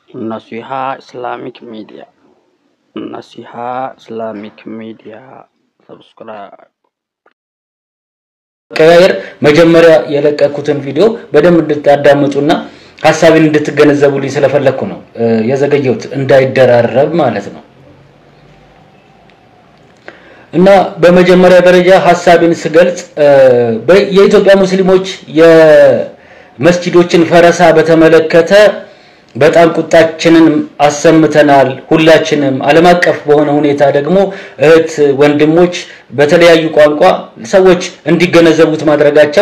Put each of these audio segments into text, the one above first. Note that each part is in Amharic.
Naseeha Islamic media Nasiha Islamic ሚዲያ ሰብስክራይብ ቀያየር መጀመሪያ የለቀኩትን ቪዲዮ በደንብ እንድታዳምጡና ሀሳቤን እንድትገነዘቡልኝ ስለፈለግኩ ነው የዘገየሁት፣ እንዳይደራረብ ማለት ነው። እና በመጀመሪያ ደረጃ ሀሳቤን ስገልጽ የኢትዮጵያ ሙስሊሞች የመስጂዶችን ፈረሳ በተመለከተ በጣም ቁጣችንን አሰምተናል። ሁላችንም ዓለም አቀፍ በሆነ ሁኔታ ደግሞ እህት ወንድሞች በተለያዩ ቋንቋ ሰዎች እንዲገነዘቡት ማድረጋቸው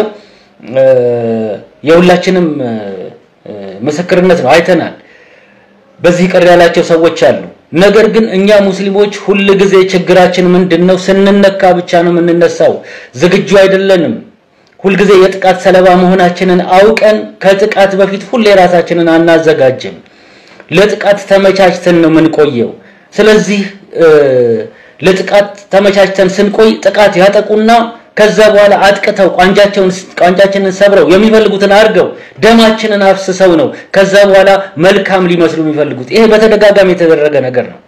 የሁላችንም ምስክርነት ነው። አይተናል። በዚህ ቅር ያላቸው ሰዎች አሉ። ነገር ግን እኛ ሙስሊሞች ሁል ጊዜ ችግራችን ምንድን ነው? ስንነካ ብቻ ነው የምንነሳው። ዝግጁ አይደለንም። ሁልጊዜ የጥቃት ሰለባ መሆናችንን አውቀን ከጥቃት በፊት ሁሌ ራሳችንን አናዘጋጅም። ለጥቃት ተመቻችተን ነው የምንቆየው። ስለዚህ ለጥቃት ተመቻችተን ስንቆይ ጥቃት ያጠቁና ከዛ በኋላ አጥቅተው ቋንጃቸውን ቋንጃችንን ሰብረው የሚፈልጉትን አድርገው ደማችንን አፍስሰው ነው ከዛ በኋላ መልካም ሊመስሉ የሚፈልጉት። ይሄ በተደጋጋሚ የተደረገ ነገር ነው።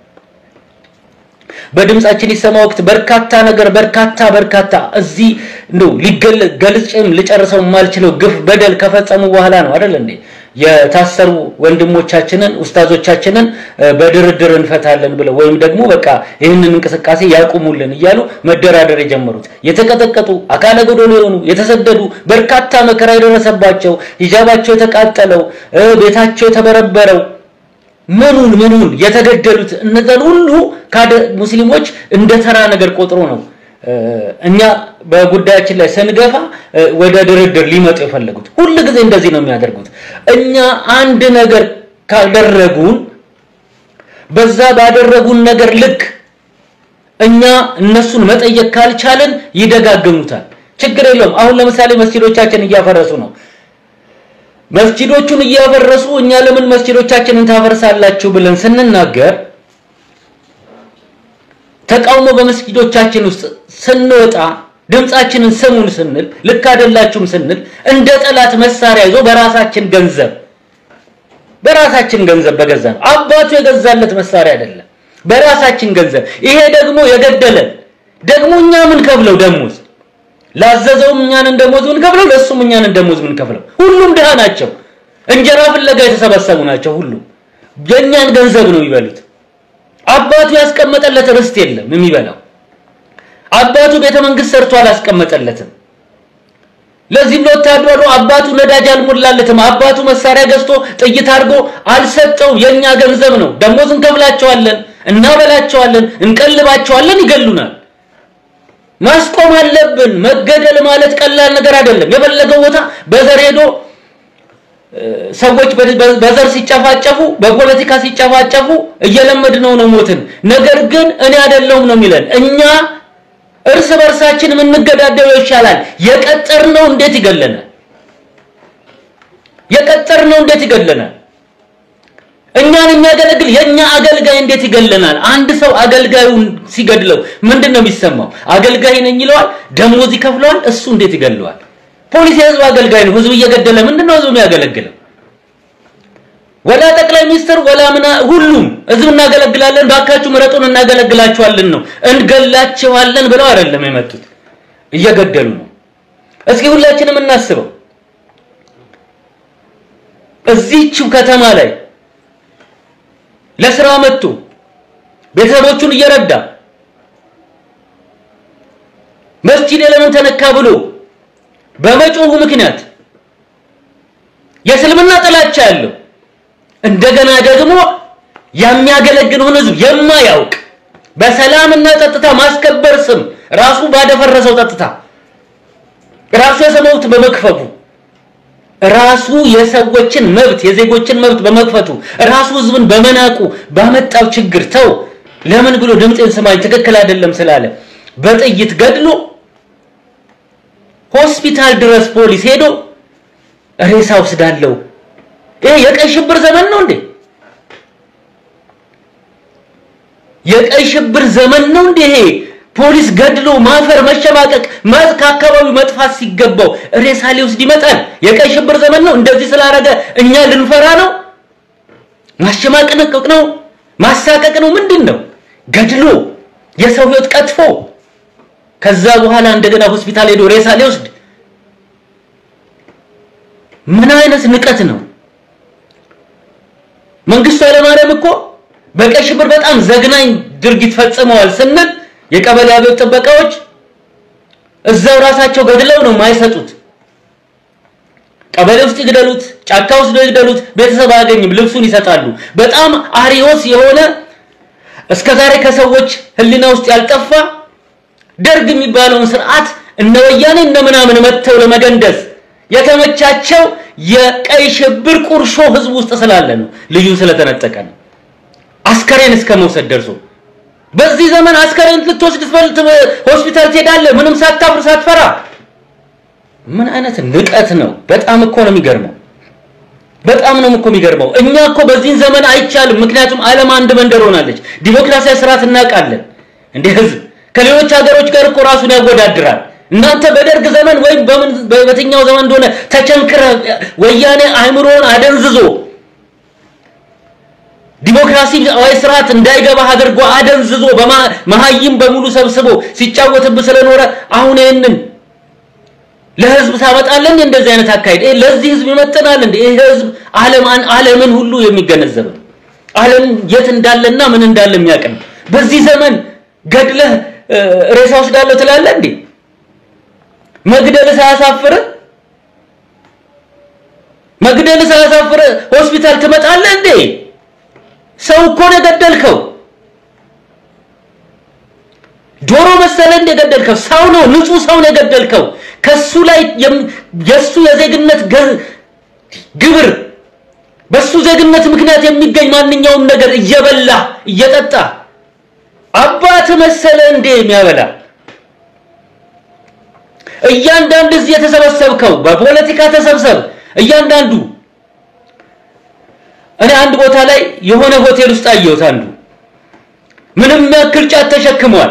በድምጻችን ይሰማ ወቅት በርካታ ነገር በርካታ በርካታ እዚህ እንደው ሊገልጽም ልጨርሰው የማልችለው ግፍ በደል ከፈጸሙ በኋላ ነው አይደል እንዴ የታሰሩ ወንድሞቻችንን ኡስታዞቻችንን በድርድር እንፈታለን ብለው ወይም ደግሞ በቃ ይህንን እንቅስቃሴ ያቁሙልን እያሉ መደራደር የጀመሩት የተቀጠቀጡ አካለ ጎዶሎ የሆኑ የተሰደዱ በርካታ መከራ የደረሰባቸው ሂጃባቸው የተቃጠለው ቤታቸው የተበረበረው ምኑን ምኑን የተገደሉት እነዛን ሁሉ ካደ ሙስሊሞች እንደ ተራ ነገር ቆጥሮ ነው እኛ በጉዳያችን ላይ ስንገፋ ወደ ድርድር ሊመጡ የፈለጉት። ሁል ጊዜ እንደዚህ ነው የሚያደርጉት። እኛ አንድ ነገር ካደረጉን በዛ ባደረጉን ነገር ልክ እኛ እነሱን መጠየቅ ካልቻለን ይደጋግሙታል። ችግር የለውም። አሁን ለምሳሌ መስጂዶቻችን እያፈረሱ ነው። መስጂዶቹን እያፈረሱ እኛ ለምን መስጂዶቻችንን ታፈርሳላችሁ ብለን ስንናገር ተቃውሞ በመስጊዶቻችን ውስጥ ስንወጣ ድምፃችንን ስሙን ስንል ልክ አይደላችሁም ስንል እንደ ጠላት መሳሪያ ይዞ በራሳችን ገንዘብ በራሳችን ገንዘብ በገዛ ነው አባቱ የገዛለት መሳሪያ አይደለም፣ በራሳችን ገንዘብ። ይሄ ደግሞ የገደለን ደግሞ እኛ ምን ከፍለው ደሞዝ ላዘዘውም እኛንን ደሞዝ ምን ከፍለው ለሱም እኛንን ደሞዝ ምን ከፍለው ሁሉም ድሃ ናቸው። እንጀራ ፍለጋ የተሰበሰቡ ናቸው። ሁሉም የእኛን ገንዘብ ነው የሚበሉት። አባቱ ያስቀመጠለት ርስት የለም የሚበላው። አባቱ ቤተ መንግስት ሰርቶ አላስቀመጠለትም። ለዚህም ለወታደሩ አባቱ ነዳጅ አልሞላለትም። አባቱ መሳሪያ ገዝቶ ጥይት አድርጎ አልሰጠውም። የኛ ገንዘብ ነው። ደሞዝ እንከፍላቸዋለን፣ እናበላቸዋለን፣ እንቀልባቸዋለን፣ ይገሉናል። ማስቆም አለብን። መገደል ማለት ቀላል ነገር አይደለም። የፈለገው ቦታ በዘር ሄዶ ሰዎች በዘር ሲጨፋጨፉ በፖለቲካ ሲጨፋጨፉ እየለመድነው ነው ሞትን። ነገር ግን እኔ አይደለሁም ነው የሚለን። እኛ እርስ በርሳችን የምንገዳደለው ይሻላል። የቀጠርነው እንዴት ይገለናል? የቀጠርነው እንዴት ይገለናል? እኛን የሚያገለግል የኛ አገልጋይ እንዴት ይገለናል? አንድ ሰው አገልጋዩን ሲገድለው ምንድን ነው የሚሰማው? አገልጋይ ነኝ ይለዋል፣ ደሞዝ ይከፍለዋል። እሱ እንዴት ይገለዋል? ፖሊስ የህዝብ አገልጋይ ነው። ህዝብ እየገደለ ምንድነው ህዝብ የሚያገለግለው? ወላ ጠቅላይ ሚኒስትር ወላ ምና ሁሉም ህዝብ እናገለግላለን፣ ባካችሁ ምረጡን እናገለግላችኋለን ነው እንገላችኋለን ብለው አይደለም የመጡት፣ እየገደሉ ነው። እስኪ ሁላችንም እናስበው። እዚህችው ከተማ ላይ ለስራ መጥቶ ቤተሰቦቹን እየረዳ መስጂድ ለምን ተነካ ብሎ በመጮሁ ምክንያት የእስልምና ጥላቻ ያለው እንደገና ደግሞ የሚያገለግለውን ህዝብ የማያውቅ በሰላምና ጸጥታ ማስከበር ስም ራሱ ባደፈረሰው ጸጥታ ራሱ የሰው በመክፈፉ ራሱ የሰዎችን መብት የዜጎችን መብት በመክፈቱ ራሱ ህዝብን በመናቁ ባመጣው ችግር ተው ለምን ብሎ ድምፅን ስማኝ ትክክል አይደለም ስላለ በጥይት ገድሎ ሆስፒታል ድረስ ፖሊስ ሄዶ ሬሳ ወስዳለው። ይሄ የቀይ ሽብር ዘመን ነው እንዴ? የቀይ ሽብር ዘመን ነው እንዴ? ይሄ ፖሊስ ገድሎ ማፈር፣ መሸማቀቅ፣ ከአካባቢው መጥፋት ሲገባው ሬሳ ሊወስድ ይመጣል። የቀይ ሽብር ዘመን ነው። እንደዚህ ስላደረገ እኛ ልንፈራ ነው? ማሸማቀቅ ነው? ማሳቀቅ ነው? ምንድን ነው? ገድሎ የሰው ህይወት ቀጥፎ ከዛ በኋላ እንደገና ሆስፒታል ሄዶ ሬሳ ሊወስድ ምን አይነት ንቀት ነው? መንግስቱ ኃይለማርያም እኮ በቀይ ሽብር በጣም ዘግናኝ ድርጊት ፈጽመዋል ስንል የቀበሌ አብዮት ጥበቃዎች እዛው ራሳቸው ገድለው ነው የማይሰጡት። ቀበሌ ውስጥ ይግደሉት፣ ጫካ ውስጥ ይግደሉት፣ ቤተሰብ አያገኝም፣ ልብሱን ይሰጣሉ። በጣም አሪዮስ የሆነ እስከዛሬ ከሰዎች ህሊና ውስጥ ያልጠፋ ደርግ የሚባለውን ስርዓት እነ ወያኔ እነ ምናምን መጥተው ለመገንደስ የተመቻቸው የቀይ ሽብር ቁርሾ ህዝብ ውስጥ ስላለ ነው። ልዩ ስለተነጠቀ ነው። አስከሬን እስከ መውሰድ ደርሶ በዚህ ዘመን አስከሬን ልትወስድ ትፈልጥ ሆስፒታል ትሄዳለህ፣ ምንም ሳታፍር ሳትፈራ። ምን አይነት ንቀት ነው! በጣም እኮ ነው የሚገርመው። በጣም ነው እኮ የሚገርመው። እኛ እኮ በዚህን ዘመን አይቻልም። ምክንያቱም ዓለም አንድ መንደር ሆናለች። ዲሞክራሲያዊ ስርዓት እናውቃለን። እንደ ህዝብ ከሌሎች ሀገሮች ጋር እኮ ራሱን ያወዳድራል። እናንተ በደርግ ዘመን ወይም በምን በየትኛው ዘመን እንደሆነ ተቸንክረ ወያኔ አእምሮን አደንዝዞ ዲሞክራሲያዊ ስርዓት እንዳይገባ አድርጎ አደንዝዞ በመሀይም በሙሉ ሰብስቦ ሲጫወትብ ስለኖረ አሁን ይህንን ለህዝብ ታመጣለን እንደዚህ አይነት አካሄድ ይሄ ለዚህ ህዝብ ይመጥናል እንዴ? ይሄ ህዝብ ዓለማን ዓለምን ሁሉ የሚገነዘብ ነው። ዓለም የት እንዳለና ምን እንዳለ የሚያውቅ ነው። በዚህ ዘመን ገድለህ ሬሳ ወስዳለሁ ትላለህ እንዴ? መግደል ሳያሳፍር መግደል ሳያሳፍር ሆስፒታል ትመጣለህ እንዴ? ሰው እኮ ነው የገደልከው። ዶሮ መሰለ እንደ የገደልከው ሰው ነው፣ ንጹህ ሰው ነው የገደልከው። ከሱ ላይ የሱ የዜግነት ግብር በሱ ዜግነት ምክንያት የሚገኝ ማንኛውም ነገር እየበላ እየጠጣ አባት መሰለ እንዴ የሚያበላ እያንዳንዱ እዚህ የተሰበሰብከው በፖለቲካ ተሰብሰብ እያንዳንዱ እኔ አንድ ቦታ ላይ የሆነ ሆቴል ውስጥ አየሁት። አንዱ ምንም ያክል ጫት ተሸክሟል።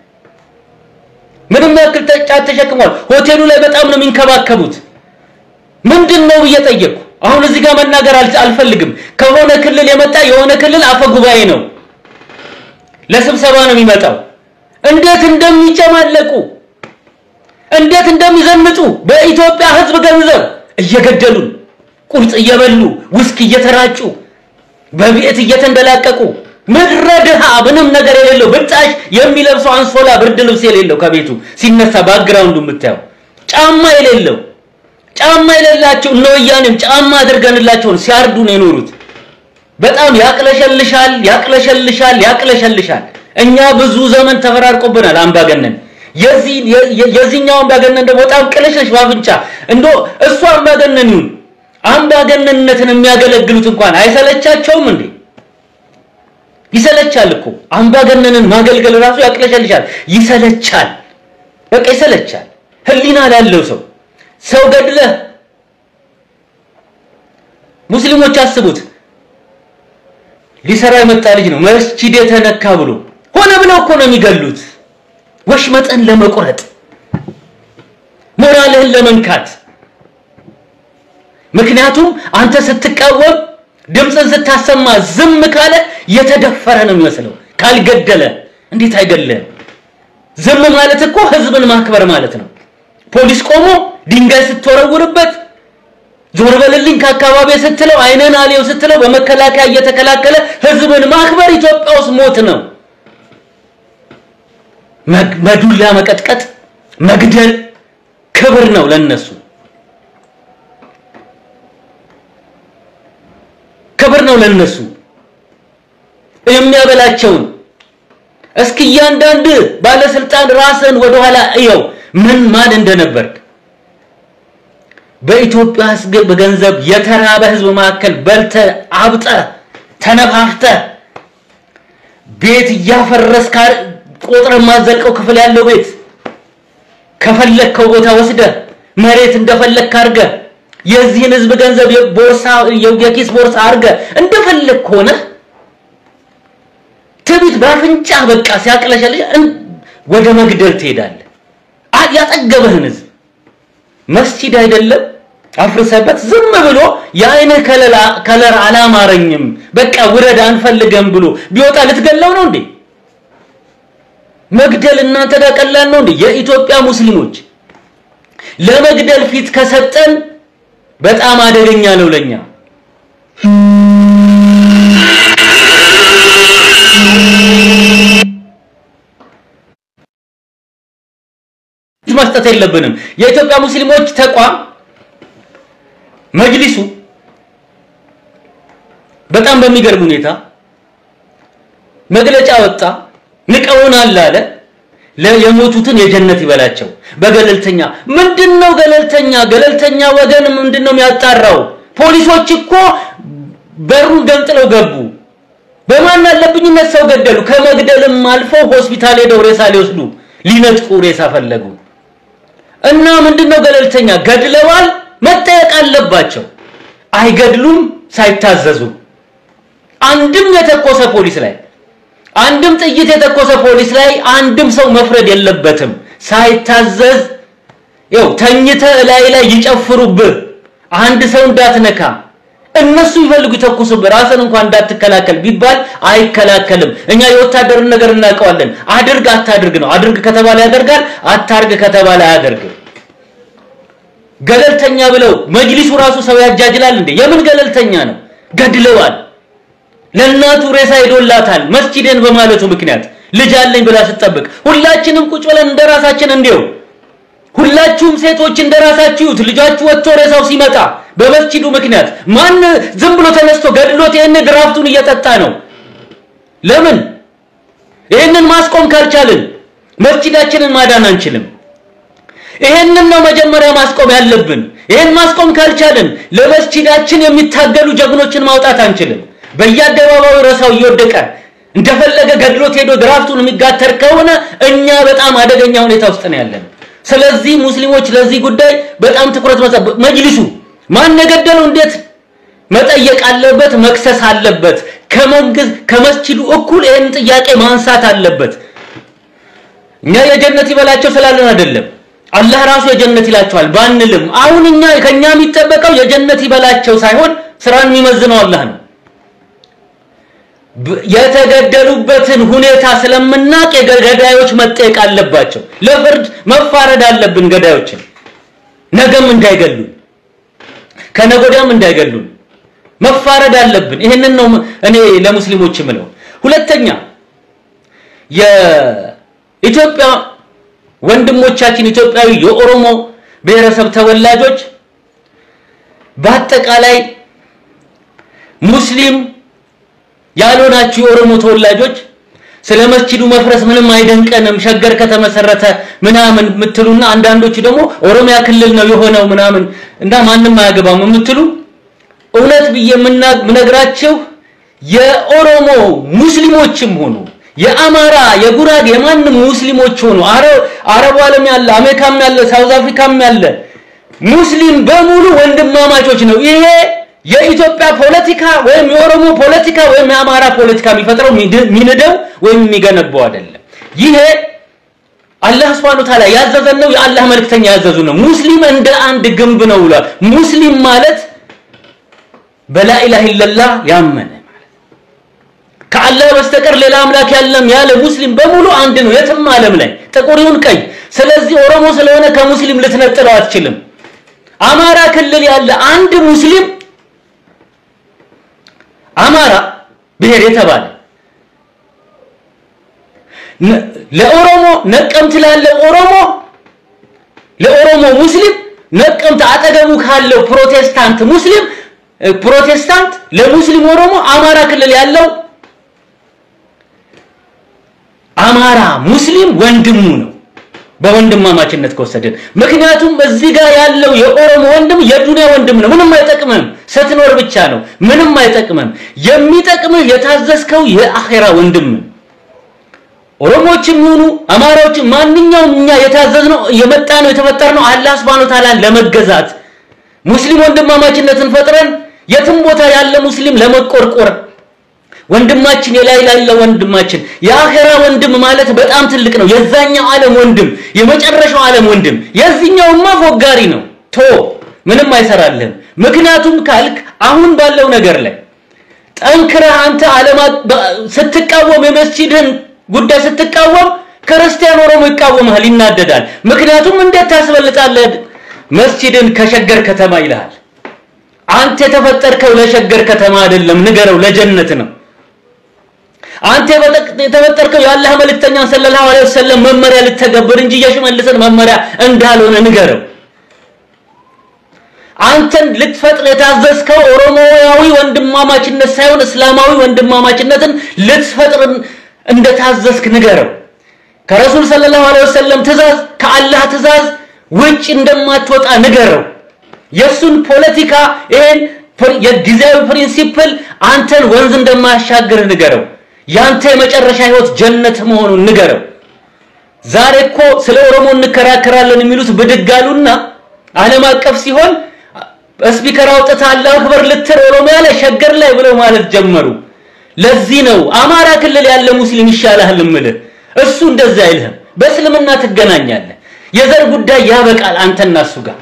ምንም ያክል ጫት ተሸክሟል። ሆቴሉ ላይ በጣም ነው የሚንከባከቡት። ምንድን ነው ብዬ ጠየቅኩ። አሁን እዚህ ጋር መናገር አልፈልግም። ከሆነ ክልል የመጣ የሆነ ክልል አፈ ጉባኤ ነው፣ ለስብሰባ ነው የሚመጣው። እንዴት እንደሚጨማለቁ እንዴት እንደሚዘንጡ በኢትዮጵያ ሕዝብ ገንዘብ እየገደሉን ቁርጥ እየበሉ ውስኪ እየተራጩ በቤት እየተንደላቀቁ ምድረ ድሃ ምንም ነገር የሌለው ብጣሽ የሚለብሰው አንሶላ ብርድ ልብስ የሌለው ከቤቱ ሲነሳ ባክግራውንዱ የምታየው ጫማ የሌለው ጫማ የሌላቸው እነ ወያኔም ጫማ አድርገንላቸውን ሲያርዱ ነው የኖሩት። በጣም ያቅለሸልሻል፣ ያቅለሸልሻል፣ ያቅለሸልሻል። እኛ ብዙ ዘመን ተፈራርቆብናል አምባገነን። የዚህ የዚህኛው አምባገነን ደግሞ በጣም ቅልሽልሽ ባፍንጫ እንዶ እሱ አምባገነን ይሁን አምባገነንነትን የሚያገለግሉት እንኳን አይሰለቻቸውም እንዴ? ይሰለቻል እኮ አምባገነንን ማገልገል ራሱ ያቅለሸልሻል፣ ይሰለቻል። በቃ ይሰለቻል። ህሊና ላለው ሰው ሰው ገድለህ ሙስሊሞች አስቡት፣ ሊሰራ የመጣ ልጅ ነው መስጂድ የተነካ ብሎ ሆነ ብለው እኮ ነው የሚገሉት። ወሽመጠን ለመቁረጥ ሞራልህን ለመንካት ምክንያቱም አንተ ስትቃወም ድምፅን ስታሰማ ዝም ካለ የተደፈረ ነው የሚመስለው። ካልገደለ እንዴት አይገለም? ዝም ማለት እኮ ህዝብን ማክበር ማለት ነው። ፖሊስ ቆሞ ድንጋይ ስትወረውርበት ዞር በልልኝ ከአካባቢ ስትለው አይነን አሌው ስትለው በመከላከያ እየተከላከለ ህዝብን ማክበር ኢትዮጵያ ውስጥ ሞት ነው። መዱላ መቀጥቀጥ፣ መግደል ክብር ነው ለነሱ ክብር ነው ለነሱ የሚያበላቸውን እስኪ እያንዳንድ ባለስልጣን ራስን ወደኋላ እየው ምን ማን እንደነበርክ በኢትዮጵያ ህዝብ በገንዘብ የተራበ ህዝብ መካከል በልተ አብጠ ተነፋፍተ ቤት እያፈረስክ ቆጥረ የማዘልቀው ክፍል ያለው ቤት ከፈለግከው ቦታ ወስደ መሬት እንደፈለግክ አድርገ የዚህን ህዝብ ገንዘብ ቦርሳ የኪስ ቦርሳ አድርገ እንደፈለግክ ሆነ ትቢት በአፍንጫ በቃ ሲያቅለሸልሽ ወደ መግደል ትሄዳለህ። ያጠገበህን ህዝብ መስጂድ አይደለም አፍርሰበት ዝም ብሎ የአይንህ ከለላ ከለር አላማረኝም በቃ ውረድ አንፈልገም ብሎ ቢወጣ ልትገለው ነው እንዴ? መግደል እናንተ ጋር ቀላል ነው እንዴ? የኢትዮጵያ ሙስሊሞች ለመግደል ፊት ከሰጠን በጣም አደገኛ ነው ለኛ። መስጠት የለብንም። የኢትዮጵያ ሙስሊሞች ተቋም መጅሊሱ በጣም በሚገርም ሁኔታ መግለጫ ወጣ። ንቀውናል አለ። የሞቱትን የጀነት ይበላቸው በገለልተኛ ምንድነው ገለልተኛ ገለልተኛ ወገን ምንድነው የሚያጣራው? ፖሊሶች እኮ በሩን ገንጥለው ገቡ። በማን አለብኝነት ሰው ገደሉ። ከመግደልም አልፎ ሆስፒታል ሄደው ሬሳ ሊወስዱ ሊነጥቁ ሬሳ ፈለጉ። እና ምንድነው ገለልተኛ? ገድለዋል፣ መጠየቅ አለባቸው። አይገድሉም ሳይታዘዙ። አንድም የተኮሰ ፖሊስ ላይ አንድም ጥይት የተኮሰ ፖሊስ ላይ አንድም ሰው መፍረድ የለበትም ሳይታዘዝ። ይኸው ተኝተ ላይ ላይ ይጨፍሩብህ፣ አንድ ሰው እንዳትነካ እነሱ ይፈልጉ ይተኩሱብህ፣ ራስን እንኳን እንዳትከላከል ቢባል አይከላከልም። እኛ የወታደርን ነገር እናውቀዋለን። አድርግ አታድርግ ነው። አድርግ ከተባለ ያደርጋል፣ አታርግ ከተባለ አያደርግም። ገለልተኛ ብለው መጅሊሱ ራሱ ሰው ያጃጅላል እንዴ? የምን ገለልተኛ ነው? ገድለዋል። ለእናቱ ሬሳ ሄዶላታል መስጂድን በማለቱ ምክንያት ልጅ አለኝ ብላ ስትጠብቅ፣ ሁላችንም ቁጭ ብለን እንደራሳችን እንዲው ሁላችሁም ሴቶች እንደራሳችሁ ይዩት። ልጃችሁ ወጥቶ ሬሳው ሲመጣ በመስጂዱ ምክንያት ማን ዝም ብሎ ተነስቶ ገድሎት ይሄን ድራፍቱን እየጠጣ ነው? ለምን? ይሄንን ማስቆም ካልቻልን መስጂዳችንን ማዳን አንችልም። ይሄንን ነው መጀመሪያ ማስቆም ያለብን። ይሄን ማስቆም ካልቻልን ለመስጂዳችን የሚታገሉ ጀግኖችን ማውጣት አንችልም። በየአደባባዩ ረሳው እየወደቀ እንደፈለገ ገድሎት ሄዶ ድራፍቱን የሚጋተር ከሆነ እኛ በጣም አደገኛ ሁኔታ ውስጥ ነው ያለን። ስለዚህ ሙስሊሞች ለዚህ ጉዳይ በጣም ትኩረት መስጠት መጅሊሱ ማን የገደለው እንዴት መጠየቅ አለበት፣ መክሰስ አለበት። ከመንግስት ከመስጂዱ እኩል ይህን ጥያቄ ማንሳት አለበት። እኛ የጀነት ይበላቸው ስላለን አይደለም። አላህ ራሱ የጀነት ይላቸዋል ባንልም፣ አሁን እኛ ከኛ የሚጠበቀው የጀነት ይበላቸው ሳይሆን ስራን የሚመዝነው አላህ ነው። የተገደሉበትን ሁኔታ ስለምናቅ ገዳዮች መጠየቅ አለባቸው። ለፍርድ መፋረድ አለብን። ገዳዮችን ነገም እንዳይገሉን ከነጎዳም እንዳይገሉን መፋረድ አለብን። ይህንን ነው እኔ ለሙስሊሞች የምለው። ሁለተኛ የኢትዮጵያ ወንድሞቻችን ኢትዮጵያዊ የኦሮሞ ብሔረሰብ ተወላጆች በአጠቃላይ ሙስሊም ያልሆናችሁ የኦሮሞ ተወላጆች ስለ መስጂዱ መፍረስ ምንም አይደንቀንም፣ ሸገር ከተመሰረተ ምናምን የምትሉና አንዳንዶቹ ደግሞ ኦሮሚያ ክልል ነው የሆነው ምናምን እና ማንም አያገባም የምትሉ እውነት ብዬ የምነግራችሁ የኦሮሞ ሙስሊሞችም ሆኑ የአማራ የጉራጌ የማንም ሙስሊሞች ሆኑ አረቡ ዓለም ያለ አሜሪካም ያለ ሳውዝ አፍሪካም ያለ ሙስሊም በሙሉ ወንድማማቾች ነው። ይሄ የኢትዮጵያ ፖለቲካ ወይም የኦሮሞ ፖለቲካ ወይም የአማራ ፖለቲካ የሚፈጥረው የሚንደው ወይም የሚገነባው አይደለም። ይሄ አላህ Subhanahu Ta'ala ያዘዘን ነው። የአላህ መልእክተኛ ያዘዙ ነው። ሙስሊም እንደ አንድ ግንብ ነው ብሏል። ሙስሊም ማለት በላኢላህ ኢለላህ ያመነ ከአላህ በስተቀር ሌላ አምላክ ያለም ያለ ሙስሊም በሙሉ አንድ ነው፣ የትም ዓለም ላይ ጥቁር ይሁን ቀይ። ስለዚህ ኦሮሞ ስለሆነ ከሙስሊም ልትነጥለው አትችልም። አማራ ክልል ያለ አንድ ሙስሊም አማራ ብሔር የተባለ ለኦሮሞ ነቀምት ላለ ኦሮሞ ለኦሮሞ ሙስሊም ነቀምት አጠገቡ ካለው ፕሮቴስታንት ሙስሊም ፕሮቴስታንት ለሙስሊም ኦሮሞ አማራ ክልል ያለው አማራ ሙስሊም ወንድሙ ነው በወንድማማችነት ከወሰድን። ምክንያቱም እዚህ ጋር ያለው የኦሮሞ ወንድም የዱንያ ወንድም ነው። ምንም አይጠቅምም፣ ስትኖር ብቻ ነው። ምንም አይጠቅምም። የሚጠቅምህ የታዘዝከው የአኼራ ወንድም ኦሮሞዎችም ይሁኑ አማራዎችም ማንኛውም እኛ የታዘዝነው የመጣ ነው የተፈጠርነው አላህ Subhanahu Ta'ala ለመገዛት ሙስሊም ወንድማማችነትን ፈጥረን የትም ቦታ ያለ ሙስሊም ለመቆርቆር ወንድማችን የላይ ላለ ወንድማችን የአኼራ ወንድም ማለት በጣም ትልቅ ነው። የዛኛው ዓለም ወንድም የመጨረሻው ዓለም ወንድም የዚህኛውማ ፎጋሪ ነው። ቶ ምንም አይሰራልህም። ምክንያቱም ካልክ አሁን ባለው ነገር ላይ ጠንክረህ አንተ ዓለም ስትቃወም የመስጂድህን ጉዳይ ስትቃወም ክርስቲያን ኦሮሞ ይቃወምሃል፣ ይናደዳል። ምክንያቱም እንዴት ታስበልጣለህ መስጂድን ከሸገር ከተማ ይልሃል። አንተ የተፈጠርከው ለሸገር ከተማ አይደለም፣ ንገረው፣ ለጀነት ነው። አንተ የተፈጠርከው የአላህ መልእክተኛን ሰለላሁ ዐለይሂ ወሰለም መመሪያ ልተገብር እንጂ የሽመልስን መመሪያ እንዳልሆነ ንገረው። አንተን ልትፈጥር የታዘዝከው ኦሮሞያዊ ወንድማማችነት ሳይሆን እስላማዊ ወንድማማችነትን ልትፈጥር እንደታዘዝክ ንገረው። ከረሱል ሰለላሁ ዐለይሂ ወሰለም ትእዛዝ ከአላህ ትእዛዝ ውጭ እንደማትወጣ ንገረው። የሱን ፖለቲካ ይሄን የጊዜያዊ ፕሪንሲፕል አንተን ወንዝ እንደማያሻግር ንገረው። ያንተ የመጨረሻ ህይወት ጀነት መሆኑን ንገረው። ዛሬ እኮ ስለ ኦሮሞ እንከራከራለን የሚሉት ብድግ አሉና ዓለም አቀፍ ሲሆን ስፒከር አውጥተህ አላሁ አክበር ልትል ኦሮሚያ ላይ ሸገር ላይ ብለው ማለት ጀመሩ። ለዚህ ነው አማራ ክልል ያለ ሙስሊም ይሻልሃል እምልህ። እሱ እንደዛ አይልህም። በእስልምና ትገናኛለህ። የዘር ጉዳይ ያበቃል አንተና እሱ ጋር።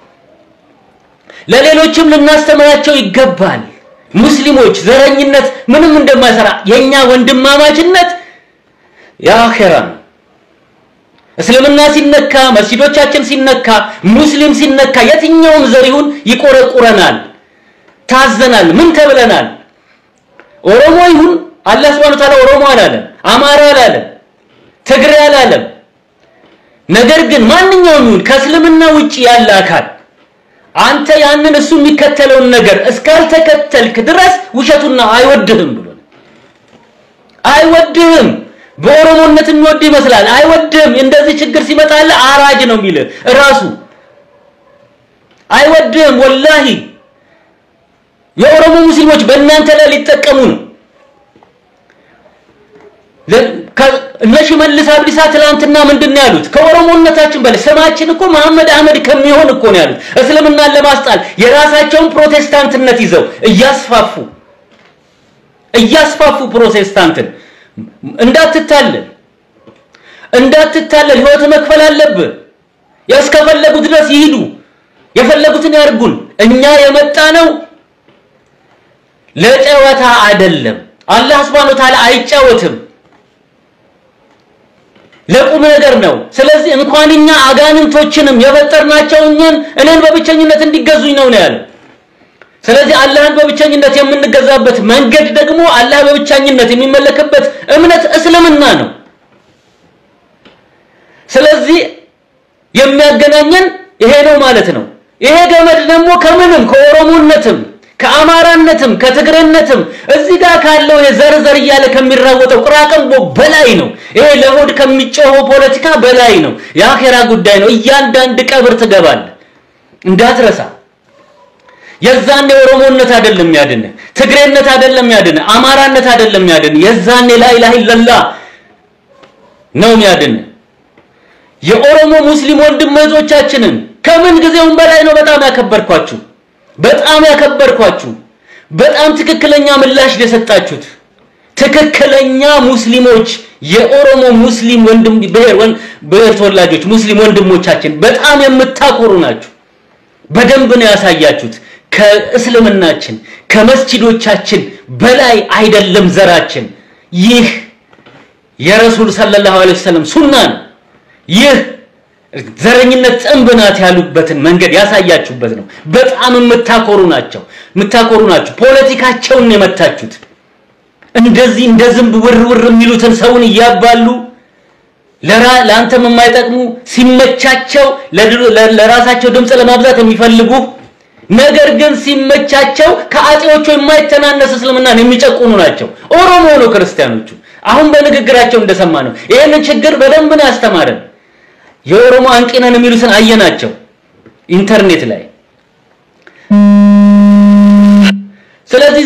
ለሌሎችም ልናስተምራቸው ይገባል። ሙስሊሞች ዘረኝነት ምንም እንደማይሰራ የኛ ወንድማማችነት የአኼራ ነው። እስልምና ሲነካ፣ መስጂዶቻችን ሲነካ፣ ሙስሊም ሲነካ፣ የትኛውም ዘር ይሁን ይቆረቁረናል፣ ታዘናል። ምን ተብለናል? ኦሮሞ ይሁን አላህ Subhanahu Ta'ala ኦሮሞ አላለም፣ አማራ አላለም፣ ትግሬ አላለም። ነገር ግን ማንኛውም ይሁን ከእስልምና ውጪ ያለ አካል አንተ ያንን እሱ የሚከተለውን ነገር እስካልተከተልክ ድረስ ውሸቱና አይወድህም ብሎ አይወድህም። በኦሮሞነት የሚወድ ይመስላል። አይወድህም። እንደዚህ ችግር ሲመጣልህ አራጅ ነው የሚልህ ራሱ አይወድህም። ወላሂ የኦሮሞ ሙስሊሞች በእናንተ ላይ ሊጠቀሙ ነው። እነ ሽመልስ አብዲሳ ትላንትና ምንድን ነው ያሉት? ከኦሮሞነታችን በላይ ስማችን እኮ መሐመድ አህመድ ከሚሆን እኮ ነው ያሉት። እስልምናን ለማስጣል የራሳቸውን ፕሮቴስታንትነት ይዘው እያስፋፉ እያስፋፉ ፕሮቴስታንትን እንዳትታለል እንዳትታለል፣ ህይወት መክፈል አለብህ። እስከፈለጉ ድረስ ይሂዱ፣ የፈለጉትን ያርጉን። እኛ የመጣ ነው ለጨዋታ አይደለም። አላህ Subhanahu Ta'ala አይጫወትም፣ ለቁም ነገር ነው። ስለዚህ እንኳን እኛ አጋንንቶችንም የፈጠርናቸው እኛን እኔን በብቸኝነት እንዲገዙኝ ነው ነው ያለው። ስለዚህ አላህን በብቸኝነት የምንገዛበት መንገድ ደግሞ አላህ በብቸኝነት የሚመለክበት እምነት እስልምና ነው። ስለዚህ የሚያገናኘን ይሄ ነው ማለት ነው። ይሄ ገመድ ደግሞ ከምንም ከኦሮሞነትም ከአማራነትም ከትግሬነትም እዚህ ጋር ካለው የዘር ዘር እያለ ከሚራወጠው ቅራቅንቦ በላይ ነው። ይሄ ለሆድ ከሚጮኸው ፖለቲካ በላይ ነው። የአኼራ ጉዳይ ነው። እያንዳንድ ቀብር ትገባለህ እንዳትረሳ። የዛኔ ኦሮሞነት አይደለም ያድን፣ ትግሬነት አይደለም ያድን፣ አማራነት አይደለም ያድን። የዛኔ ላኢላሃ ኢለላህ ነው ያድን። የኦሮሞ ሙስሊም ወንድም እህቶቻችንን ከምን ጊዜውም በላይ ነው በጣም ያከበርኳችሁ፣ በጣም ያከበርኳችሁ፣ በጣም ትክክለኛ ምላሽ የሰጣችሁት ትክክለኛ ሙስሊሞች የኦሮሞ ሙስሊም ወንድም ብሔር ብሔር ተወላጆች ሙስሊም ወንድሞቻችን በጣም የምታኮሩ ናችሁ። በደንብ ነው ያሳያችሁት። ከእስልምናችን ከመስጂዶቻችን በላይ አይደለም ዘራችን። ይህ የረሱል ሰለላሁ ዐለይሂ ወሰለም ሱና ነው። ይህ ዘረኝነት ጥንብ ናት ያሉበትን መንገድ ያሳያችሁበት ነው። በጣም የምታኮሩ ናቸው የምታኮሩ ናችሁ። ፖለቲካቸውን የመታችሁት እንደዚህ እንደ ዝንብ ውር ውር የሚሉትን ሰውን እያባሉ ለአንተም የማይጠቅሙ ሲመቻቸው ለራሳቸው ድምፅ ለማብዛት የሚፈልጉ ነገር ግን ሲመቻቸው ከአጤዎቹ የማይተናነስ እስልምናን የሚጨቁኑ ናቸው። ኦሮሞ ነው ክርስቲያኖቹ። አሁን በንግግራቸው እንደሰማ ነው። ይህንን ችግር በደንብ ነው ያስተማረን። የኦሮሞ አንቂ ነን የሚሉትን አየናቸው ኢንተርኔት ላይ። ስለዚህ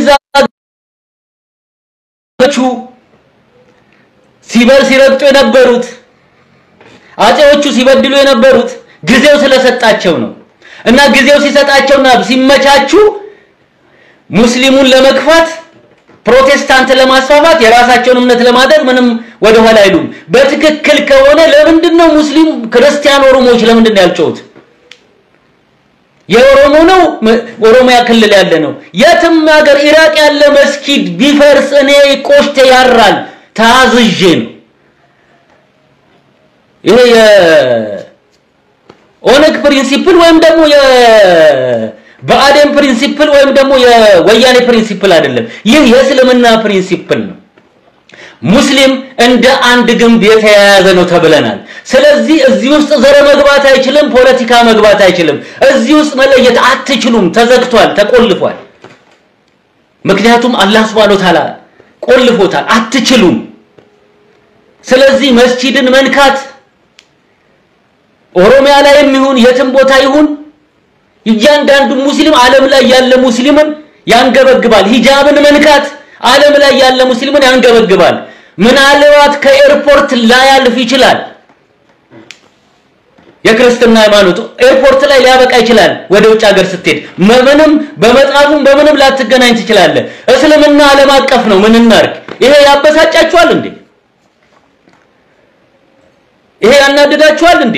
ዛቹ ሲበር ሲረግጡ የነበሩት አጤዎቹ ሲበድሉ የነበሩት ጊዜው ስለሰጣቸው ነው። እና ጊዜው ሲሰጣቸውና ሲመቻቹ ሙስሊሙን ለመግፋት ፕሮቴስታንት ለማስፋፋት የራሳቸውን እምነት ለማድረግ ምንም ወደ ኋላ አይሉም። በትክክል ከሆነ ለምንድን ነው ሙስሊም ክርስቲያን ኦሮሞዎች ለምንድን ነው ያልጮሁት? የኦሮሞ ነው ኦሮሚያ ክልል ያለ ነው። የትም ሀገር ኢራቅ ያለ መስጊድ ቢፈርስ እኔ ቆሽቴ ያራል ታዝዤ ነው። ይሄ የኦነግ ፕሪንሲፕል ወይም ደግሞ የብአዴን ፕሪንሲፕል ወይም ደግሞ የወያኔ ፕሪንሲፕል አይደለም። ይህ የእስልምና ፕሪንሲፕል ነው። ሙስሊም እንደ አንድ ግንብ የተያያዘ ነው ተብለናል። ስለዚህ እዚህ ውስጥ ዘር መግባት አይችልም፣ ፖለቲካ መግባት አይችልም። እዚህ ውስጥ መለየት አትችሉም። ተዘግቷል፣ ተቆልፏል። ምክንያቱም አላህ Subhanahu Ta'ala ቆልፎታል። አትችሉም። ስለዚህ መስጂድን መንካት ኦሮሚያ ላይም ይሁን የትም ቦታ ይሁን እያንዳንዱ ሙስሊም ዓለም ላይ ያለ ሙስሊምን ያንገበግባል። ሂጃብን መንካት ዓለም ላይ ያለ ሙስሊምን ያንገበግባል። ምናልባት ከኤርፖርት ላያልፍ ይችላል። የክርስትና ሃይማኖት ኤርፖርት ላይ ሊያበቃ ይችላል። ወደ ውጭ ሀገር ስትሄድ ምንም በመጽሐፉም በምንም ላትገናኝ ትችላለህ። እስልምና ዓለም አቀፍ ነው። ምን እናርግ? ይሄ ያበሳጫችኋል እንዴ? ይሄ ያናድዳችኋል እንዴ?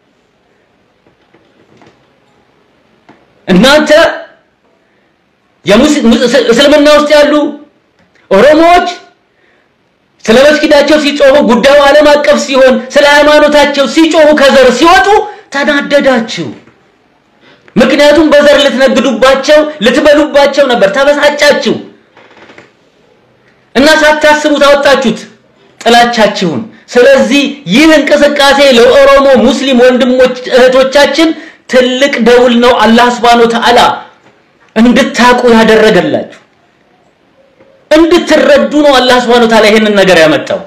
እናንተ እስልምና ውስጥ ያሉ ኦሮሞዎች ስለ መስጊዳቸው ሲጮሁ ጉዳዩ ዓለም አቀፍ ሲሆን ስለ ሃይማኖታቸው ሲጮሁ ከዘር ሲወጡ ተናደዳችሁ። ምክንያቱም በዘር ልትነግዱባቸው ልትበሉባቸው ነበር። ተበሳጫችሁ እና ሳታስቡ ታወጣችሁት ጥላቻችሁን። ስለዚህ ይህ እንቅስቃሴ ለኦሮሞ ሙስሊም ወንድሞች እህቶቻችን ትልቅ ደውል ነው። አላህ Subhanahu Ta'ala እንድታቁ ያደረገላችሁ እንድትረዱ ነው። አላህ Subhanahu Ta'ala ይሄንን ነገር ያመጣው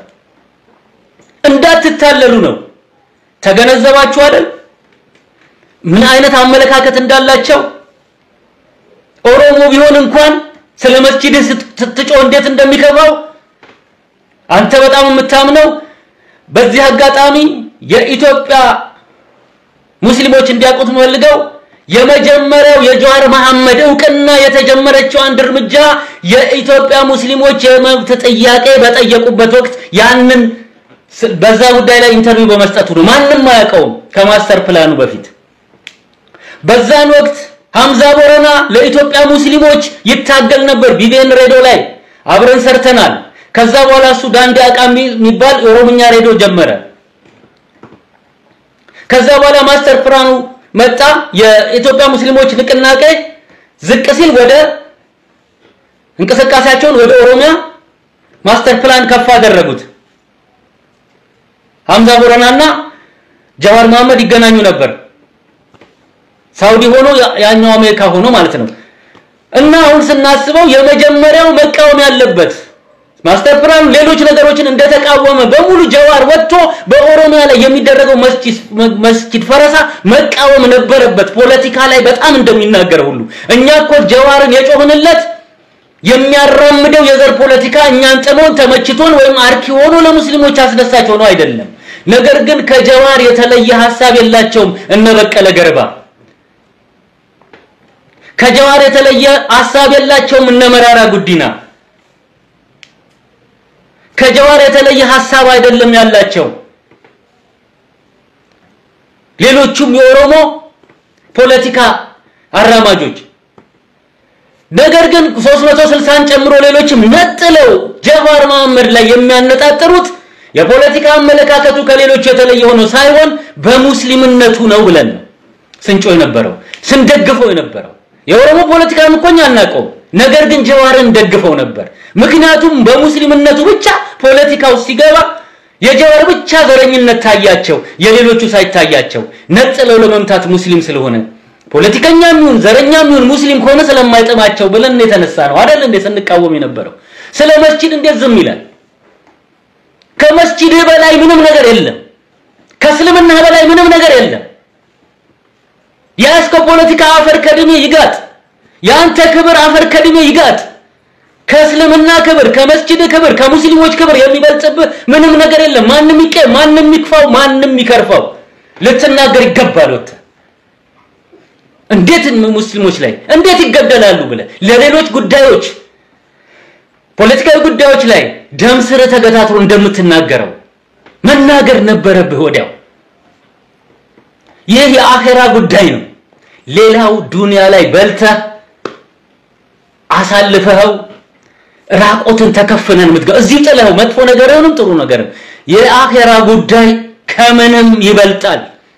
እንዳትታለሉ ነው። ተገነዘባችሁ አይደል? ምን አይነት አመለካከት እንዳላቸው ኦሮሞ ቢሆን እንኳን ስለ መስጂድ ስትጮህ እንዴት እንደሚከፋው አንተ በጣም የምታምነው በዚህ አጋጣሚ የኢትዮጵያ ሙስሊሞች እንዲያውቁት የምፈልገው የመጀመሪያው የጀዋር መሐመድ እውቅና የተጀመረችው አንድ እርምጃ የኢትዮጵያ ሙስሊሞች የመብት ጥያቄ በጠየቁበት ወቅት ያንን በዛ ጉዳይ ላይ ኢንተርቪው በመስጠቱ ነው። ማንም አያውቀውም ከማስተር ፕላኑ በፊት። በዛን ወቅት ሐምዛ ቦረና ለኢትዮጵያ ሙስሊሞች ይታገል ነበር። ቢቢኤን ሬዲዮ ላይ አብረን ሰርተናል። ከዛ በኋላ እሱ ዳንዲ አቃ የሚባል የኦሮምኛ ሬዲዮ ጀመረ። ከዛ በኋላ ማስተር ፕላኑ መጣ። የኢትዮጵያ ሙስሊሞች ንቅናቄ ዝቅ ሲል ወደ እንቅስቃሴያቸውን ወደ ኦሮሚያ ማስተር ፕላን ከፍ አደረጉት። ሐምዛ ቦረናና ጀዋር መሐመድ ይገናኙ ነበር። ሳውዲ ሆኖ ያኛው አሜሪካ ሆኖ ማለት ነው። እና አሁን ስናስበው የመጀመሪያው መቃወም ያለበት ማስተር ፕላኑ ሌሎች ነገሮችን እንደተቃወመ በሙሉ ጀዋር ወጥቶ በኦሮሚያ ላይ የሚደረገው መስጂድ ፈረሳ መቃወም ነበረበት። ፖለቲካ ላይ በጣም እንደሚናገር ሁሉ እኛ እኮ ጀዋርን የጮህንለት የሚያራምደው የዘር ፖለቲካ እኛን ጥሞን ተመችቶን ወይም አርኪ ሆኖ ለሙስሊሞች አስደሳች ሆኖ አይደለም። ነገር ግን ከጀዋር የተለየ ሐሳብ የላቸውም እነ በቀለ ገርባ። ከጀዋር የተለየ ሐሳብ የላቸውም እነ መራራ ጉዲና። ከጀዋር የተለየ ሐሳብ አይደለም ያላቸው ሌሎቹም የኦሮሞ ፖለቲካ አራማጆች። ነገር ግን 360ን ጨምሮ ሌሎችም ነጥለው ጀዋር መሐመድ ላይ የሚያነጣጥሩት የፖለቲካ አመለካከቱ ከሌሎች የተለየ ሆኖ ሳይሆን በሙስሊምነቱ ነው ብለን ነው ስንጮ የነበረው ስንደግፈው የነበረው። የኦሮሞ ፖለቲካን እኮ እኛ አናውቀውም። ነገር ግን ጀዋርን ደግፈው ነበር። ምክንያቱም በሙስሊምነቱ ብቻ ፖለቲካው ሲገባ የጀዋር ብቻ ዘረኝነት ታያቸው፣ የሌሎቹ ሳይታያቸው ነጥለው ለመምታት ሙስሊም ስለሆነ ፖለቲከኛም ይሁን ዘረኛም ይሁን ሙስሊም ከሆነ ስለማይጥማቸው ብለን የተነሳ ነው አይደል እንዴ ስንቃወም የነበረው። ስለ መስጂድ እንዴት ዝም ይላል? ከመስጂድ በላይ ምንም ነገር የለም። ከእስልምና በላይ ምንም ነገር የለም። ያስከ ፖለቲካ አፈር ከድሜ ይጋጥ፣ የአንተ ክብር አፈር ከድሜ ይጋጥ። ከእስልምና ክብር፣ ከመስጂድ ክብር፣ ከሙስሊሞች ክብር የሚበልጥብህ ምንም ነገር የለም። ማንም ይቀ ማንም ይክፋው፣ ማንም ይከርፋው ልትናገር ይገባል። ወጥተህ እንዴት ሙስሊሞች ላይ እንዴት ይገደላሉ ብለህ ለሌሎች ጉዳዮች ፖለቲካዊ ጉዳዮች ላይ ደም ስር ተገታትሮ እንደምትናገረው መናገር ነበረብህ ወዲያው። ይህ የአኼራ ጉዳይ ነው። ሌላው ዱንያ ላይ በልተህ አሳልፈኸው ራቆትን ተከፍነን የምትገባ እዚህ ጥለኸው መጥፎ ነገርንም ጥሩ ነገርም የአኼራ ጉዳይ ከምንም ይበልጣል።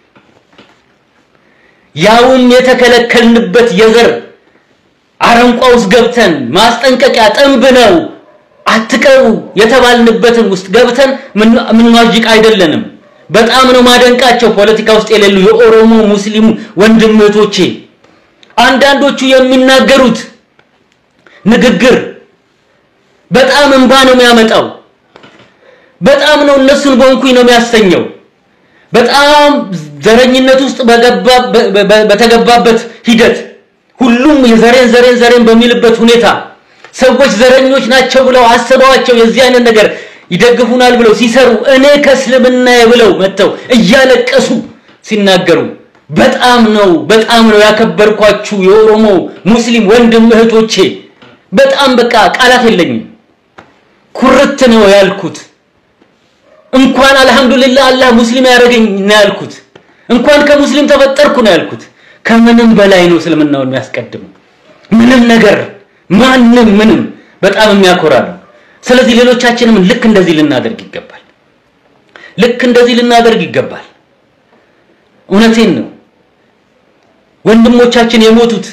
ያውም የተከለከልንበት የዘር አረንቋ ውስጥ ገብተን ማስጠንቀቂያ ጥንብ ነው አትቀሩ የተባልንበትን ውስጥ ገብተን ምንዋዥቅ አይደለንም። በጣም ነው ማደንቃቸው ፖለቲካ ውስጥ የሌሉ የኦሮሞ ሙስሊሙ ወንድም እህቶቼ አንዳንዶቹ የሚናገሩት ንግግር በጣም እንባ ነው የሚያመጣው። በጣም ነው እነሱን በእንኩኝ ነው የሚያሰኘው። በጣም ዘረኝነት ውስጥ በተገባበት ሂደት ሁሉም የዘሬን ዘሬን ዘሬን በሚልበት ሁኔታ ሰዎች ዘረኞች ናቸው ብለው አስበዋቸው የዚህ አይነት ነገር ይደግፉናል ብለው ሲሰሩ እኔ ከእስልምና ብለው መጥተው እያለቀሱ ሲናገሩ በጣም ነው በጣም ነው ያከበርኳችሁ የኦሮሞ ሙስሊም ወንድም እህቶቼ። በጣም በቃ ቃላት የለኝም። ኩርት ነው ያልኩት። እንኳን አልሐምዱሊላህ አላህ ሙስሊም ያደረገኝ ነው ያልኩት። እንኳን ከሙስሊም ተፈጠርኩ ነው ያልኩት። ከምንም በላይ ነው እስልምናውን የሚያስቀድመው። ምንም ነገር ማንም ምንም በጣም የሚያኮራ ነው። ስለዚህ ሌሎቻችንም ልክ እንደዚህ ልናደርግ ይገባል። ልክ እንደዚህ ልናደርግ ይገባል። እውነቴን ነው። ወንድሞቻችን የሞቱት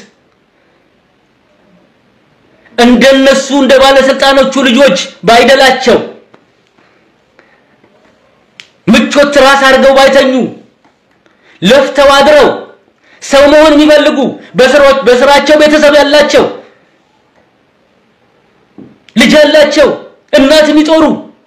እንደነሱ እንደ ባለስልጣኖቹ ልጆች ባይደላቸው ምቾት ራስ አድርገው ባይተኙ ለፍተው አድረው ሰው መሆን የሚፈልጉ በስራቸው ቤተሰብ ያላቸው ልጅ ያላቸው እናት የሚጦሩ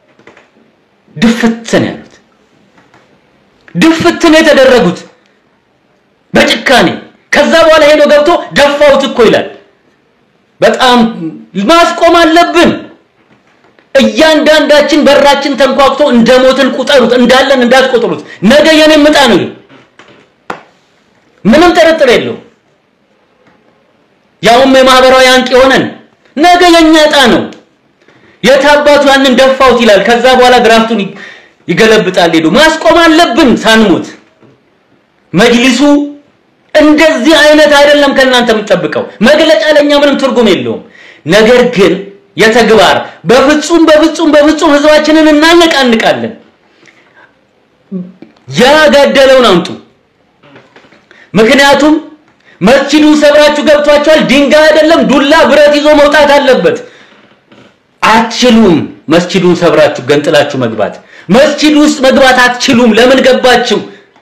ድፍት ነው ያሉት። ድፍት ነው የተደረጉት በጭካኔ። ከዛ በኋላ ሄዶ ገብቶ ደፋውት እኮ ይላል። በጣም ማስቆም አለብን። እያንዳንዳችን በራችን ተንኳክቶ እንደሞትን ቁጠሩት፣ እንዳለን እንዳትቆጥሩት። ነገ የኔ ምጣ ነው። ምንም ጥርጥር የለው። ያውም የማህበራዊ አንቂ ሆነን ነገ የኛ ዕጣ ነው። የታባቱ ያንን ደፋውት ይላል። ከዛ በኋላ ድራፍቱን ይገለብጣል። ሄዶ ማስቆም አለብን ሳንሞት። መጅሊሱ እንደዚህ አይነት አይደለም ከእናንተ የምጠብቀው። መግለጫ ለኛ ምንም ትርጉም የለውም። ነገር ግን የተግባር በፍጹም በፍጹም በፍጹም ህዝባችንን እናነቃንቃለን። ያጋደለውን አምጡ። ምክንያቱም መስጂዱ ሰብራችሁ ገብቷቸዋል። ድንጋይ አይደለም ዱላ ብረት ይዞ መውጣት አለበት። አትችሉም። መስጂዱን ሰብራችሁ ገንጥላችሁ መግባት መስጂድ ውስጥ መግባት አትችሉም። ለምን ገባችሁ?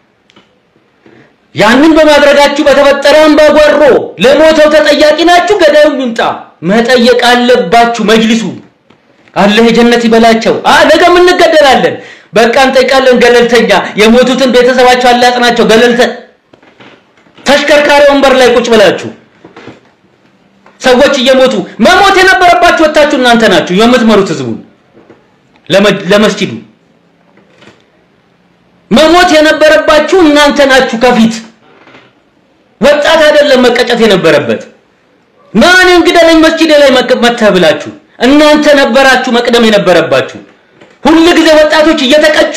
ያንን በማድረጋችሁ በተፈጠረ አምባጓሮ ለሞተው ተጠያቂ ናችሁ። ገዳዩ ይምጣ መጠየቅ አለባችሁ። መጅሊሱ አላህ የጀነት ይበላቸው። አ ነገም እንገደላለን። በቃ እንጠይቃለን። ገለልተኛ የሞቱትን ቤተሰባቸው አላጥናቸው። ገለልተ ተሽከርካሪ ወንበር ላይ ቁጭ ብላችሁ ሰዎች እየሞቱ መሞት የነበረባችሁ ወታችሁ እናንተ ናችሁ የምትመሩት ህዝቡን ለመስጂዱ መሞት የነበረባችሁ እናንተ ናችሁ። ከፊት ወጣት አይደለም መቀጨት የነበረበት ማን እንግደለኝ መስጂድ ላይ መተህ ብላችሁ እናንተ ነበራችሁ መቅደም የነበረባችሁ። ሁል ጊዜ ወጣቶች እየተቀጩ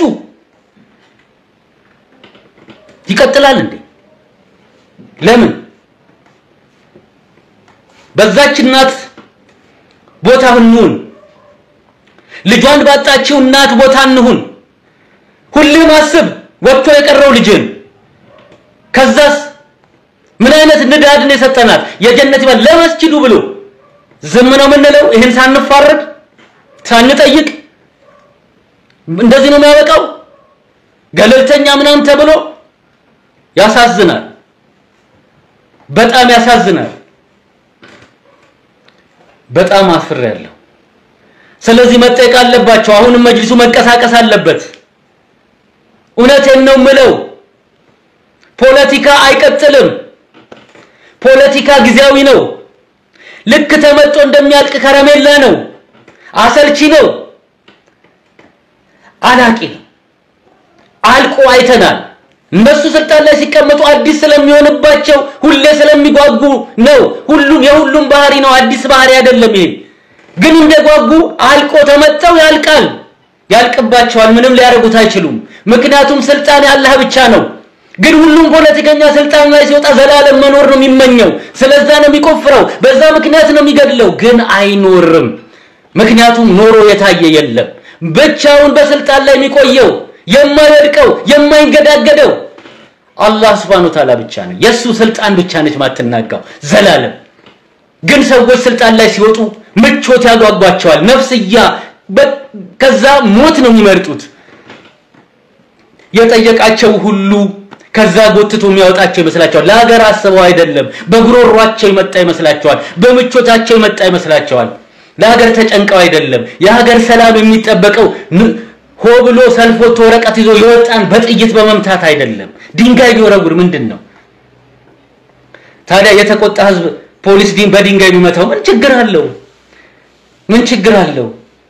ይቀጥላል እንዴ? ለምን በዛች እናት ቦታ እንሁን። ልጇን ባጣችው እናት ቦታ እንሁን። ሁሌም አስብ ወጥቶ የቀረው ልጅን። ከዛስ ምን አይነት ንዳድን የሰጠናት የጀነት ይባል ለመስጂዱ ብሎ ዝም ነው የምንለው? ይህን ሳንፋረድ ሳንጠይቅ እንደዚህ ነው የሚያበቃው? ገለልተኛ ምናምን ተብሎ ያሳዝናል። በጣም ያሳዝናል። በጣም አፍሬያለሁ። ስለዚህ መጠየቅ አለባቸው። አሁንም መጅሊሱ መንቀሳቀስ አለበት። እውነቴን ነው ምለው። ፖለቲካ አይቀጥልም። ፖለቲካ ጊዜያዊ ነው። ልክ ተመጦ እንደሚያልቅ ከረሜላ ነው። አሰልቺ ነው። አላቂ ነው። አልቆ አይተናል። እነሱ ስልጣን ላይ ሲቀመጡ አዲስ ስለሚሆንባቸው ሁሌ ስለሚጓጉ ነው። ሁሉም የሁሉም ባህሪ ነው። አዲስ ባህሪ አይደለም ይሄ። ግን እንደጓጉ አልቆ ተመጠው ያልቃል። ያልቅባቸዋል። ምንም ሊያደርጉት አይችሉም። ምክንያቱም ስልጣን ያላህ ብቻ ነው። ግን ሁሉም ፖለቲከኛ ስልጣን ላይ ሲወጣ ዘላለም መኖር ነው የሚመኘው። ስለዛ ነው የሚቆፍረው፣ በዛ ምክንያት ነው የሚገድለው። ግን አይኖርም። ምክንያቱም ኖሮ የታየ የለም። ብቻውን በስልጣን ላይ የሚቆየው የማይወድቀው የማይንገዳገደው አላህ Subhanahu Ta'ala ብቻ ነው። የሱ ስልጣን ብቻ ነች ማትናጋው ዘላለም። ግን ሰዎች ስልጣን ላይ ሲወጡ ምቾት ያጓጓቸዋል። ነፍስያ ከዛ ሞት ነው የሚመርጡት። የጠየቃቸው ሁሉ ከዛ ጎትቶ የሚያወጣቸው ይመስላቸዋል። ለሀገር አስበው አይደለም። በጉሮሯቸው የመጣ ይመስላቸዋል። በምቾታቸው የመጣ ይመስላቸዋል። ለሀገር ተጨንቀው አይደለም። የሀገር ሰላም የሚጠበቀው ሆ ብሎ ሰልፍ ወጥቶ ወረቀት ይዞ የወጣን በጥይት በመምታት አይደለም። ድንጋይ ቢወረውር ምንድን ነው ታዲያ? የተቆጣ ህዝብ ፖሊስ ዲን በድንጋይ ቢመታው ምን ችግር አለው? ምን ችግር አለው?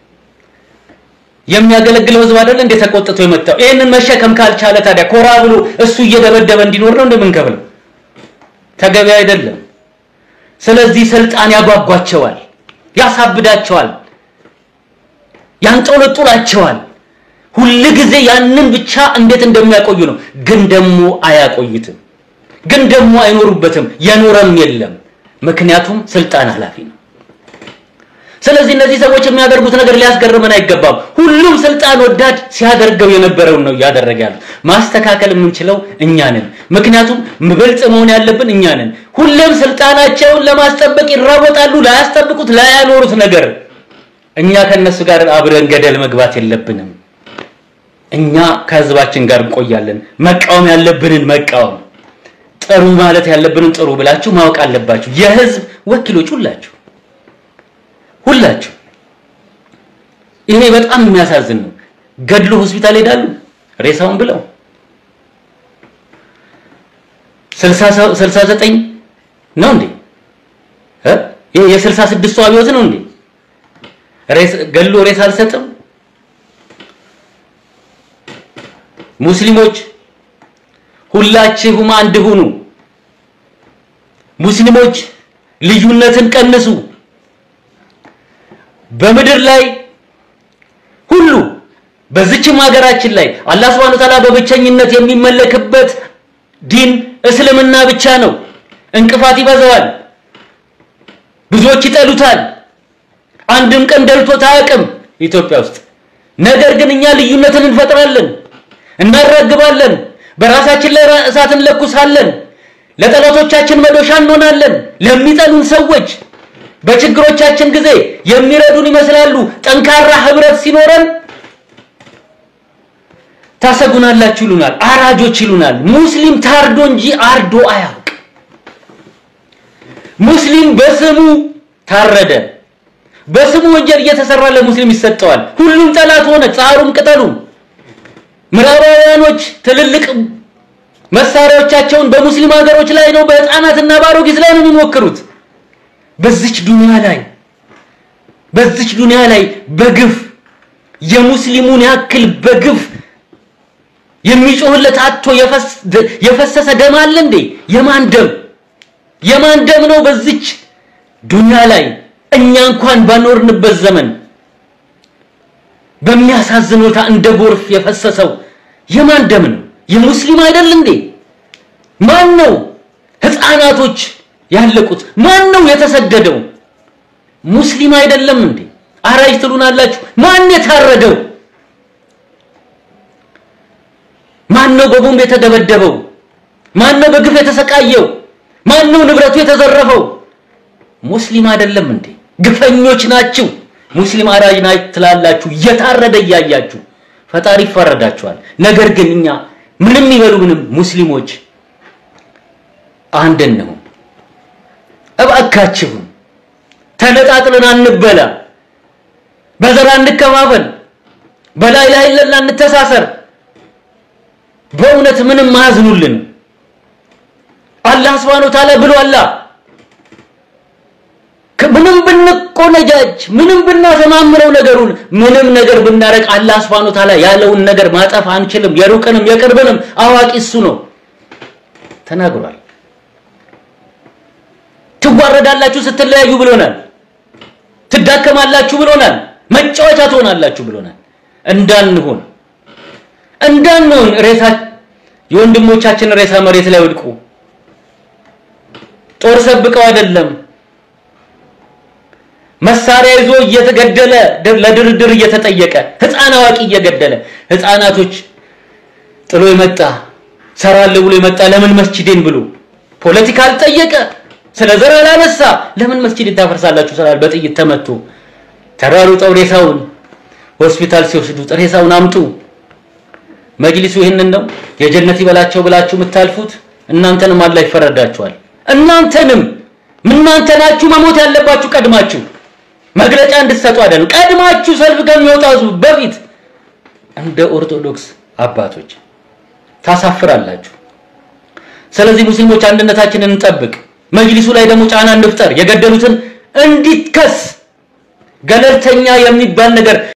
የሚያገለግለው ህዝብ አይደለ እንደ ተቆጥቶ የመጣው? ይህንን መሸከም ካልቻለ ታዲያ ኮራ ብሎ እሱ እየደበደበ እንዲኖር ነው እንደምንከብለው? ተገቢ አይደለም። ስለዚህ ስልጣን ያጓጓቸዋል፣ ያሳብዳቸዋል፣ ያንጦለጡላቸዋል። ሁል ጊዜ ያንን ብቻ እንዴት እንደሚያቆዩ ነው። ግን ደግሞ አያቆዩትም። ግን ደግሞ አይኖሩበትም። የኖረም የለም። ምክንያቱም ስልጣን ኃላፊ ነው። ስለዚህ እነዚህ ሰዎች የሚያደርጉት ነገር ሊያስገርመን አይገባም። ሁሉም ስልጣን ወዳድ ሲያደርገው የነበረውን ነው እያደረገ ያለው። ማስተካከል የምንችለው እኛ ነን። ምክንያቱም ብልጥ መሆን ያለብን እኛ ነን። ሁሌም ስልጣናቸውን ለማስጠበቅ ይራወጣሉ። ላያስጠብቁት ላያኖሩት ነገር እኛ ከነሱ ጋር አብረን ገደል መግባት የለብንም። እኛ ከህዝባችን ጋር እንቆያለን። መቃወም ያለብንን መቃወም፣ ጥሩ ማለት ያለብንን ጥሩ ብላችሁ ማወቅ አለባችሁ። የህዝብ ወኪሎች ሁላችሁ ሁላችሁ። ይሄ በጣም የሚያሳዝን ነው። ገድሎ ሆስፒታል ሄዳሉ ሬሳውን ብለው ስልሳ ዘጠኝ ነው እንዴ? ይሄ የስልሳ ስድስቱ አብዮት ነው እንዴ? ገድሎ ሬሳ አልሰጥም ሙስሊሞች ሁላችሁም አንድ ሁኑ። ሙስሊሞች ልዩነትን ቀንሱ። በምድር ላይ ሁሉ በዚችም ሀገራችን ላይ አላህ Subhanahu Ta'ala በብቸኝነት የሚመለክበት ዲን እስልምና ብቻ ነው። እንቅፋት ይበዛዋል። ብዙዎች ይጠሉታል። አንድም ቀን ደልቶት አያውቅም ኢትዮጵያ ውስጥ። ነገር ግን እኛ ልዩነትን እንፈጥራለን እናራግባለን። በራሳችን ላይ እሳት እንለኩሳለን። ለጠላቶቻችን መዶሻ እንሆናለን። ለሚጠሉን ሰዎች በችግሮቻችን ጊዜ የሚረዱን ይመስላሉ። ጠንካራ ህብረት ሲኖረን ታሰጉናላችሁ ይሉናል፣ አራጆች ይሉናል። ሙስሊም ታርዶ እንጂ አርዶ አያውቅ። ሙስሊም በስሙ ታረደ። በስሙ ወንጀል እየተሰራ ለሙስሊም ይሰጠዋል። ሁሉም ጠላት ሆነ፣ ጻሩም ቅጠሉም። ምዕራባውያኖች ትልልቅ መሳሪያዎቻቸውን በሙስሊም ሀገሮች ላይ ነው፣ በህፃናትና በአሮጊት ላይ ነው የሚሞክሩት። በዚች ዱንያ ላይ በዚች ዱንያ ላይ በግፍ የሙስሊሙን ያክል በግፍ የሚጮህለት አጥቶ የፈሰሰ ደም አለ እንዴ? የማን ደም የማን ደም ነው በዚች ዱንያ ላይ እኛ እንኳን ባኖርንበት ዘመን በሚያሳዝን ሁኔታ እንደ ጎርፍ የፈሰሰው የማን ደም ነው? የሙስሊም አይደል እንዴ? ማን ነው ህፃናቶች ያለቁት? ማን ነው የተሰደደው? ሙስሊም አይደለም እንዴ? አራጅ ትሉናላችሁ። ማን የታረደው? ማን ነው በቦምብ የተደበደበው? ማን ነው በግፍ የተሰቃየው? ማን ነው ንብረቱ የተዘረፈው? ሙስሊም አይደለም እንዴ? ግፈኞች ናችሁ። ሙስሊም አራጅ ናች ትላላችሁ፣ እየታረደ እያያችሁ ፈጣሪ ይፈረዳችኋል። ነገር ግን እኛ ምንም ይበሉ ምንም ሙስሊሞች አንድ ነው። እባካችሁን ተነጣጥለን አንበላ፣ በዘር አንከፋፈል፣ በላይ ላይ ለላ እንተሳሰር። በእውነት ምንም ማያዝኑልን አላህ Subhanahu Ta'ala ብሏላ። ምንም ብንቆነጃጅ ምንም ብናሰማምረው ነገሩን ምንም ነገር ብናረግ አላህ Subhanahu Ta'ala ያለውን ነገር ማጠፍ አንችልም። የሩቅንም የቅርብንም አዋቂ እሱ ነው ተናግሯል። ትዋረዳላችሁ ስትለያዩ ብሎናል። ትዳከማላችሁ ብሎናል። መጫወቻ ትሆናላችሁ ብሎናል። እንዳንሆን እንዳንሆን ሬሳ የወንድሞቻችን ሬሳ መሬት ላይ ወድቁ። ጦር ሰብቀው አይደለም መሳሪያ ይዞ እየተገደለ ለድርድር እየተጠየቀ ህፃን አዋቂ እየገደለ ህፃናቶች ጥሎ የመጣ ሰራለሁ ብሎ የመጣ ለምን መስጂዴን ብሎ ፖለቲካ አልጠየቀ፣ ስለ ዘር አላነሳ። ለምን መስጂድ ታፈርሳላችሁ ስላል በጥይት ተመቶ ተራሩጠው ሬሳውን ሆስፒታል ሲወስዱት ሬሳውን አምጡ። መጅሊሱ ይህንን ነው የጀነት ይበላቸው ብላችሁ የምታልፉት። እናንተንም አላህ ይፈረዳችኋል። እናንተንም እናንተ ናችሁ መሞት ያለባችሁ ቀድማችሁ መግለጫ እንድትሰጡ አይደለም። ቀድማችሁ ሰልፍ ከሚወጣው በፊት እንደ ኦርቶዶክስ አባቶች ታሳፍራላችሁ። ስለዚህ ሙስሊሞች አንድነታችንን እንጠብቅ። መጅሊሱ ላይ ደግሞ ጫና እንፍጠር። የገደሉትን እንዲከስ ገለልተኛ የሚባል ነገር